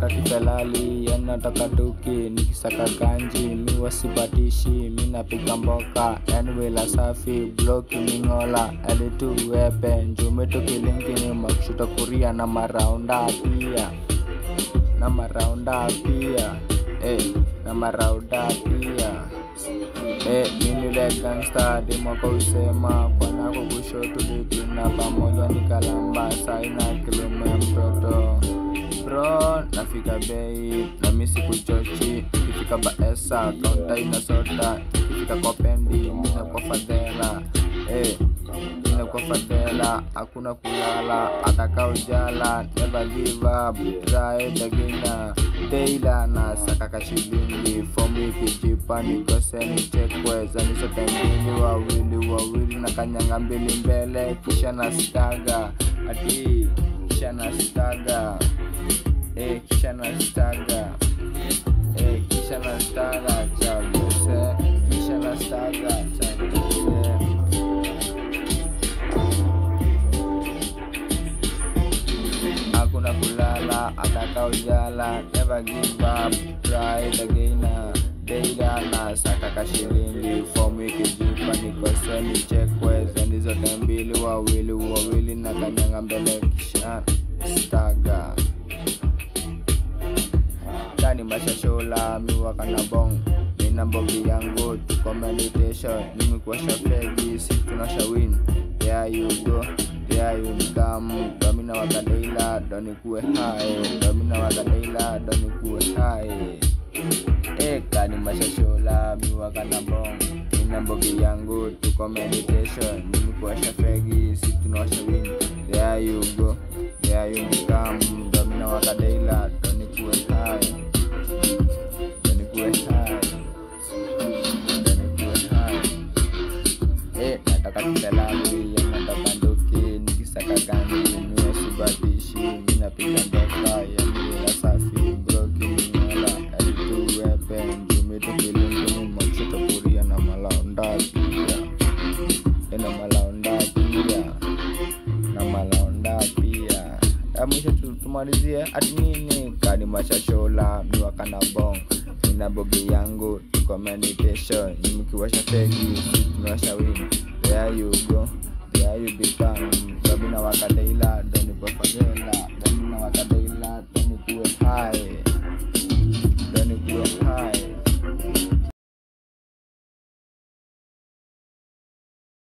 nataka kifelali yani nataka duki nikisaka ganji mi wasipatishi mi napiga mboka yani wela safi bloki mingola alitu wepe njumitu kilinkini makushuta kuria na maraunda pia na maraunda pia eh, na maraunda pia Eh, mimi le gangsta dimwaka usema kwanako kushoto litina pamoja ni kalamba saina kilome mtoto bro nafika bei na misi kuchochi ikifika baesa kaunta ina sota ikifika kopendi mina kwa fadhela eh, mina kwa fadhela hakuna kulala ataka ujala never give up try it again Teila na saka kashilingi fomu ikijipa nikoseni chekwe zanisote mbili wawili wawili na kanyanga mbili mbele kisha na staga ati kisha na staga eh, kisha na staga eh, kisha na staga chaguse kisha na staga chaguse hakuna kulala ataka ujala never give up try it again Deila na saka kashilingi fomu ikijipa nikoseni chekwe zendi zote mbili wawili wawili na kanyanga mbele kisha staga ndani mashashola miwakana bong nina mbogi yangu tuko meditation nimekuwasha fegi si tunasha win there you go there you come domina wakadeila donikuwe hai domina wakadeila donikuwe hai eka ni mashashola miwakana bong nina mbogi yangu tuko meditation nimekuwasha fegi si tunasha win there you go there you come domina wakadeila donikuwe hai donikuwe hai donikuwe hai Eh, nataka kitalali ya nataka ndoki nikisaka ganji niwe sibatishi minapiga ndoka ya miela safi broki minyola alitu wepe njumitu kilingini makushoto kuria na malaonda pia Eh, na malaonda pia na malaonda pia ya mwisho tu- tumalizie ati nini kani mashashola miwakana bong nina bogi yangu tuko meditation nimkiwasha fegi tunawasha wini there you go there you become domina wakadeila donipofagela domina wakadeila donikuwe hai